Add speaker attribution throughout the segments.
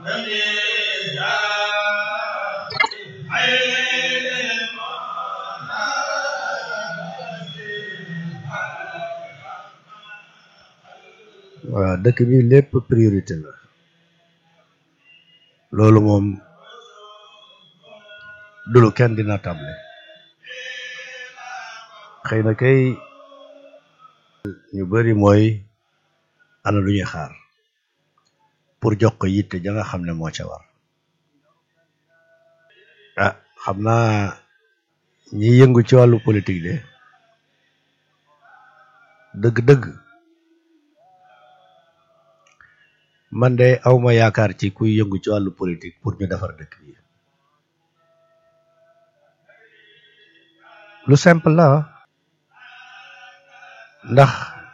Speaker 1: waaw dëkk bi lépp priorité la loolu moom du lu kenn dina table xëy na kay ñu bari mooy ana lu ñuy xaar pour jox ko yitte ja nga xam ne moo ca war ah xam naa ñi yëngu ci wàllu politique de dëgg-dëgg man de awma yaakaar ci kuy yëngu ci wàllu politique pour ñu defar dëkk bi lu simple la ndax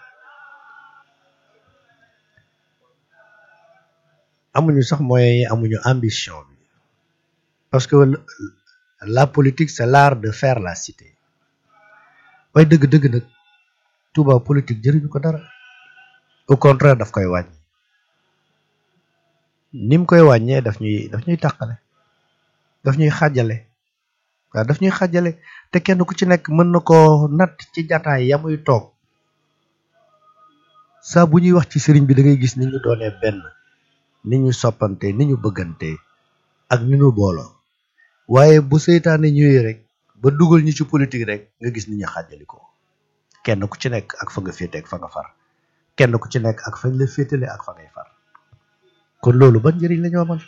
Speaker 1: amuñu sax moyens yi amuñu ambition bi parce que la politique c'est l'art de faire la cité waaye dëgg-dëgg nag Touba politique jëriñu ko dara au contraire daf koy wàññi ni mu koy wàññee daf ñuy daf ñuy tàqale daf ñuy xàjjale waaw daf ñuy xàjjale te kenn ku ci nekk mën na ko natt ci jataay ya muy toog saa bu ñuy wax ci sëriñ bi da ngay gis ni ñu doonee benn ni ñu soppante ni ñu bëggante ak ni ñu booloo waaye bu seytaane ñëwee rek ba dugal ñu ci politique rek nga gis ni ñu xàjjali ko kenn ku ci nekk ak fa nga féete ak fa nga far kenn ku ci nekk ak fañ la féetale ak fa ngay far kon loolu ban njëriñ la ñu amal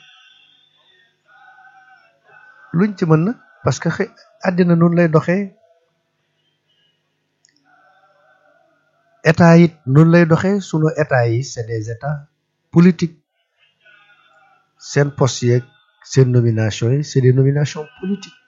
Speaker 1: luñ ci mën na parce que xëy àddina noonu lay doxee état it noonu lay doxee sunu état yi c'est des états politiques seen poste yeeg seen nomination yi c'est des nominations politiques